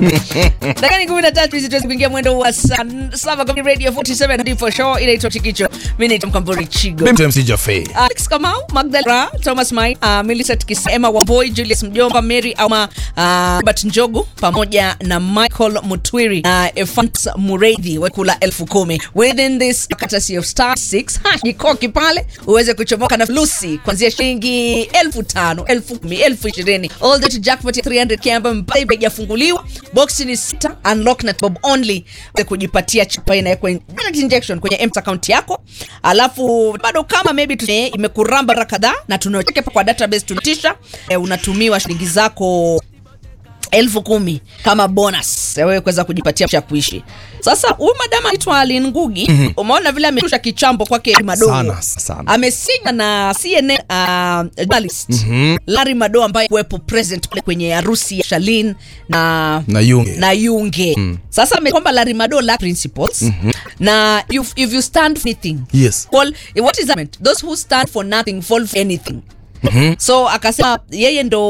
dakika ni kumi na tatu hizi tuweze kuingia mwendo wa saa saba kwenye radio 47 ndipo show inaitwa chikicho mi naitwa mkamburi chigo Mimi MC Jaffe. Alex Kamau, Magdalena, Thomas Mai, uh, Millicent Kisa, Emma Wamboi, Julius Mjomba, Mary Auma, uh, Robert Njogu pamoja na Michael Mutwiri na uh, Efans Mureithi wakula elfu kumi within this courtesy of star 6 hash jikoki pale uweze kuchomoka na flusi kuanzia shilingi elfu tano elfu kumi elfu ishirini all the way to jackpot ya 300k ambayo mpaka haijafunguliwa box ni sita unlock na bob only uweze kujipatia chapa inawekwa direct injection kwenye m account yako alafu bado kama maybe tune, imekuramba mara kadhaa na tunacheke kwa database tunatisha e, unatumiwa shilingi zako elfu kumi kama bonus ya wewe kuweza kujipatia cha kuishi sasa huyu madama anaitwa Alin Ngugi mm-hmm. umeona vile ameshusha kichambo kwake madogo Sana, sana. amesinya na CNN uh, journalist mm-hmm. Larry Mado ambaye kuwepo present pale kwenye harusi ya Shalin na Na Yunge. na Yunge mm. sasa ame kwamba Larry Mado lack principles mm-hmm. na if, if you stand for anything Yes. fall, what is that meant? those who stand for nothing fall for anything mm-hmm. so akasema yeye ndo